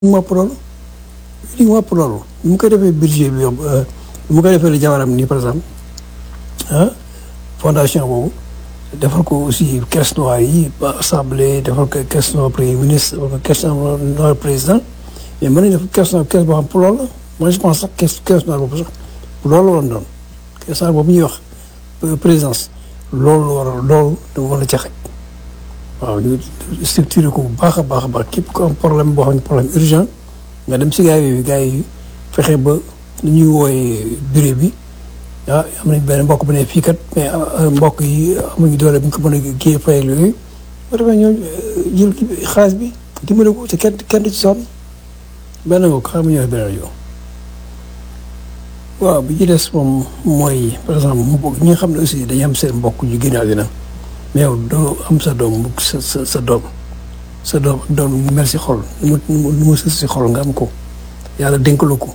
mu ëpp loolu li mu ëpp loolu mu ko defee budget bi mu ko defee la jabaram nii par exemple ah fondation boobu defal ko aussi caisse noire yi assemblée defal ko caisse noire premier ministre defal ko caisse noire président mais mën nañu def caisse noire caisse boo xam pour loolu la moi je pense sax caisse caisse noire boobu sax pour loolu la woon doon caisse noire boobu ñuy wax présidence loolu la war a loolu dama war a ca xaj waaw ñu structuré ko bu baax a baax a baax képp ko am problème boo xam ne problème urgent nga dem si gars yi gars yi fexe ba ni ñuy wooyee bureau bi ah am nañ benn mbokk bu ne fii kat mais mbokk yi amuñu doole bu ñu ko mën a kii fayal yooyu ba defee ñoo jël kii xaalis bi dimbale ko te kenn kenn du ci sonn benn nga ko xam nga ñëw beneen yow waaw bi ci des moom mooy par exemple mu bokk ñi nga xam ne aussi dañuy am seen mbokk yu génn àddina mais yow doo am sa doom sa sa sa doom sa doom ak doom mu mel si xol nu mu nu mu sës si xol nga am ko yàlla dénkalu ko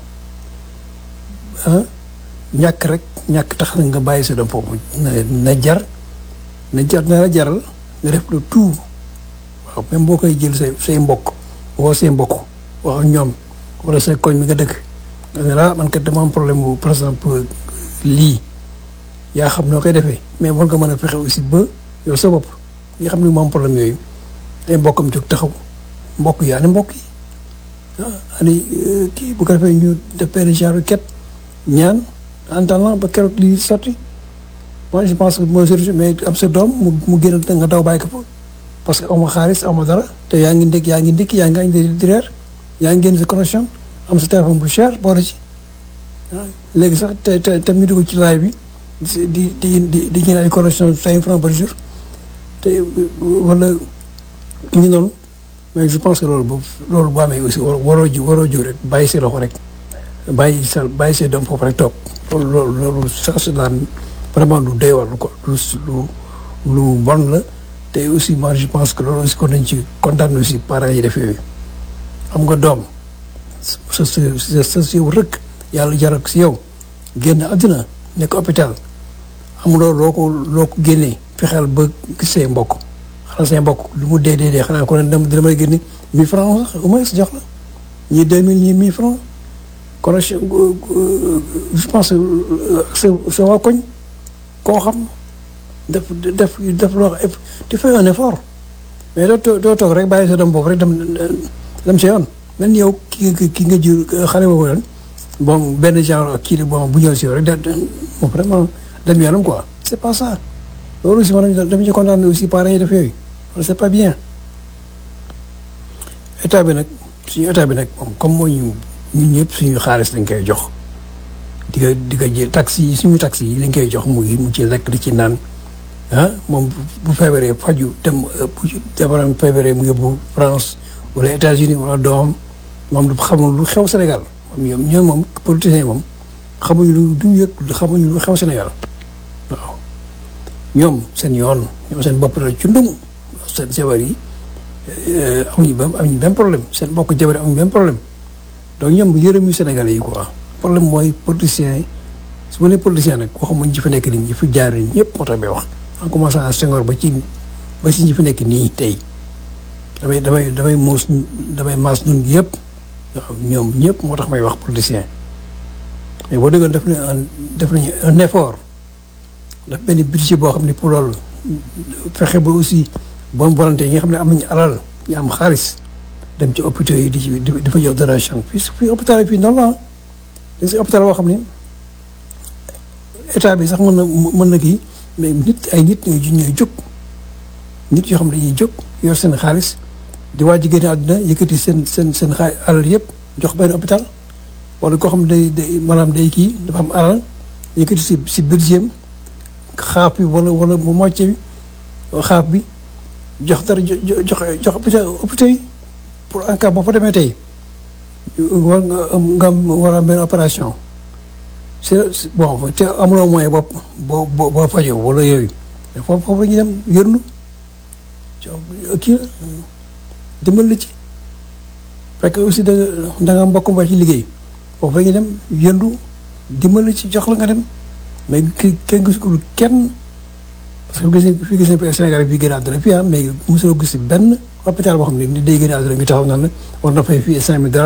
ah ñàkk rek ñàkk tax na nga bàyyi sa doom foofu na na jar na jar na la jaral nga def le tout waaw même boo koy jël say say mbokk woo say mbokk wax ak ñoom wala say koñ mi nga dëkk nga ne la man kat dama am problème bu par exemple lii yaa xam noo koy defee mais war nga mën a fexe aussi ba yow sa bopp nga xam ne moom problème yooyu ay mbokkam jóg taxaw mbokk yi ani mbokk yi ah ani kii bu ko defee ñu def benn genre ket ñaan en attendant ba keroog lii sotti moi je pense que mooy solution mais am sa doom mu mu génn nga daw bàyyi ko fa parce que amoo xaalis amoo dara te yaa ngi ndékk yaa ngi ndékki yaa ngi añ di reer yaa ngi génn sa connexion am sa téléphone bu cher boole ci léegi sax te te te ñu dugg ci laay bi di di di di ñaan ay connexion cinq francs par jour te wala ñu noonu mais je pense que loolu boobu loolu bu amee aussi waroo ji waroo ji rek bàyyi si loxo rek bàyyi sa bàyyi see doom foofu rek toog loolu loolu loolu sax si daan vraiment lu doy war lu ko lu lu lu bon la te aussi moi je pense que loolu aussi kon nañ ci kontaan aussi parents yi def yooyu xam nga doom sa sa sa si yow rek yàlla jaral ko si yow génn àddina nekk hôpital amuloo loo ko loo ko génnee fexeel ba gis say mbokk xanaa say mbokk lu mu dee dee dee xanaa ko ne dina may génne mille francs sax au moins jox la ñii deux mille ñii mille francs kon je pense sa sa waa koñ koo xam def def def loo tu fais un effort mais doo doo toog rek bàyyi sa doom boobu rek dem dem sa yoon même yow ki nga ki nga jur xale boobu lan bon benn genre kii bon bu ñëw si yow rek da moom vraiment dem yoonam quoi c'est pas ça loolu aussi man dama ci kontaan aussi parents yi def yooyu c'est pas bien état bi nag suñu état bi nag moom comme moo ñu ñun ñëpp suñu xaalis lañ koy jox di ko di ko jël taxi yi suñu taxi yi lañ koy jox mu mu ci lekk di ci naan ah moom bu feebaree faju dem bu jabaram feebaree mu yóbbu France wala États-Unis wala doomam moom du xamul lu xew Sénégal moom ñoom ñoom moom politiciens yi moom xamuñu lu duñu yëg xamuñu lu xew Sénégal waaw ñoom seen yoon ñoom seen bopp la ci ndum seen jabar yi amuñu benn amuñu benn problème seen mbokk jabar yi amuñu benn problème donc ñoom yërëm yu Sénégalais yi quoi problème mooy politiciens yi su ma nee politicien nag waxuma ñi fi nekk nii ñi fi jaar ñëpp moo tax may wax en commençant à Senghor ba ci ba ci ñi fi nekk nii tey damay damay damay muus damay maas ñun yëpp waaw ñoom ñëpp moo tax may wax politicien mais boo déggoon def nañu un def nañu un effort daf benn budget boo xam ne pour loolu fexe ba aussi bonne volonté yi nga xam ne am nañu alal ñu am xaalis dem ci hôpitaux yi di ci di fa jox donation fii fii hôpital yi fii noonu la dañ si hôpital boo xam ne état bi sax mën na mën na kii mais nit ay nit ñooy ñooy jóg nit yoo xam ne dañuy jóg yor seen xaalis di waaj a génne àdduna yëkkati seen seen seen xaay alal yëpp jox benn hôpital wala koo xam ne day day maanaam day kii dafa am alal yëkkati si si budget xaaf bi wala wala mu moitié bi xaaf bi jox dara jox jox hôpital hôpital yi pour en cas boo fa demee tey war nga nga war a am benn opération c'est bon te amuloo moyen bopp boo boo boo fajoo wala yooyu foofu foofu la ñuy dem yërnu kii la dimbal la ci fekk aussi da da nga mbokk ba ci liggéey foofu la ñuy dem yëndu dimbal la ci jox la nga dem mais ki kenn gisul kenn parce que gis nañ fi gis nañ Sénégal fii génn àdduna fii ah mais mosuloo gis benn hôpital boo xam ne ni day génn àdduna ñu taxaw naan la war na fay fii cinq mille